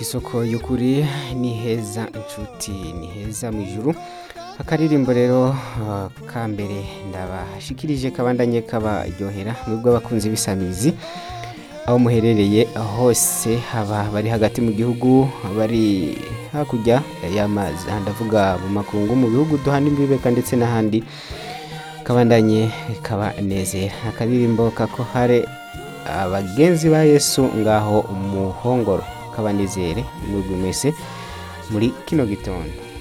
isoko y'ukuri ni heza inshuti ni heza mu ijuru akaririmbo rero uh, ka mbere ndabashikirije kabandanye kabaryohera mwebwe abakunzi b'isamizi aho muherereye hose haba bari hagati mu gihugu bari hakurya y'amazi aha ndavuga mu makungu mu bihugu duhana imbibeka ndetse n'ahandi kabandanye kabanezera akaririmbo kako hare abagenzi ba yesu ngaho umuhongoro kabanezere mwebwe mwese muri kino gitondo